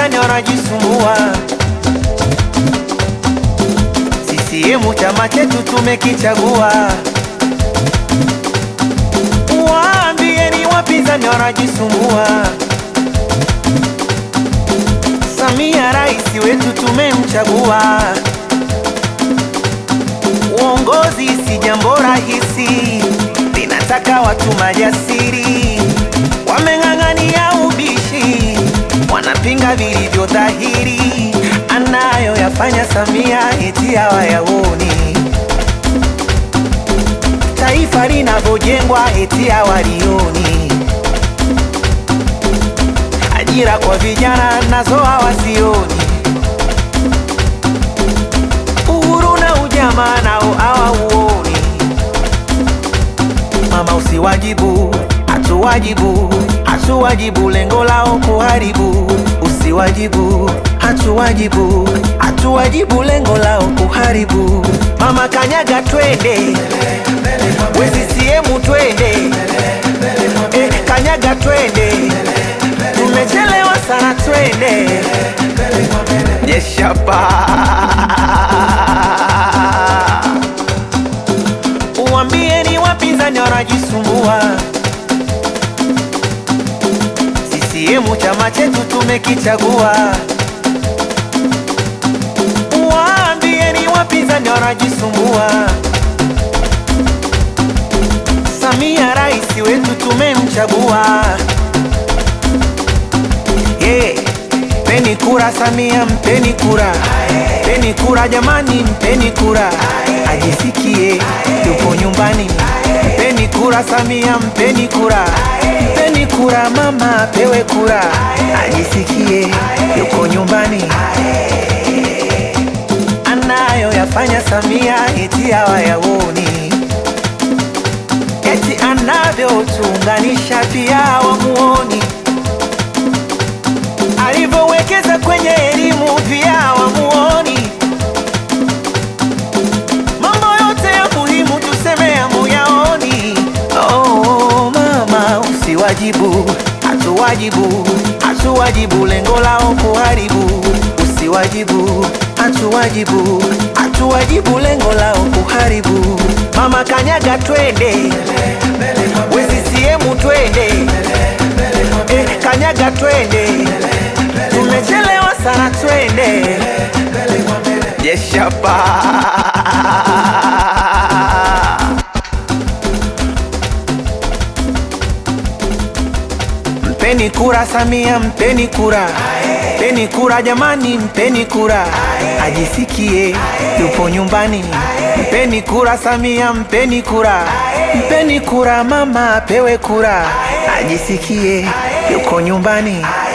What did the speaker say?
wapinzani wanajisumbua. CCM chama chetu tumekichagua. Waambieni wapinzani wanajisumbua. Samia rais wetu tumemchagua. Uongozi si jambo rahisi, linataka watu majasiri, wameng'ang'ania ubishi, wanapinga vilivyo dhahiri, anayoyafanya Samia eti hawayaoni, taifa linavyojengwa eti hawalioni, ajira kwa vijana nazo hawazioni uhuru na ujamaa nao hawauoni. Mama usiwajibu, hatuwajibu, hatuwajibu, lengo lao kuharibu. Usiwajibu, hatuwajibu, hatuwajibu, lengo lao kuharibu. Mama kanyaga, twende we CCM, twende eh, kanyaga, twende tumechelewa sana, twende Yeshapa. Uambieni wapinzani wanajisumbua. CCM chama chetu tumekichagua. Waambieni wapinzani wanajisumbua. Samia rais wetu tumemchagua. Yeah. Mpeni kura Samia, mpeni kura, mpeni kura jamani, mpeni kura, ajisikie yupo nyumbani. Mpeni kura Samia, mpeni kura, mpeni kura mama, apewe kura, ajisikie yuko nyumbani. Anayoyafanya Samia eti hawayaoni, eti anavyotuunganisha pia hawamuoni alivyowekeza kwenye elimu pia wamuoni. Mambo yote ya muhimu tuseme hamuyaoni. Oh, mama usiwajibu, hatuwajibu, hatuwajibu, lengo lao kuharibu. Usiwajibu, hatuwajibu, hatuwajibu, lengo lao kuharibu. Mama kanyaga, twende we CCM, twende eh, kanyaga, twende tumechelewa sana, twende Yeshapa. Mpeni kura Samia, mpeni kura, mpeni kura jamani, mpeni kura, ajisikie yupo nyumbani. Mpeni kura Samia, mpeni kura, mpeni kura mama, apewe kura, ajisikie yuko nyumbani.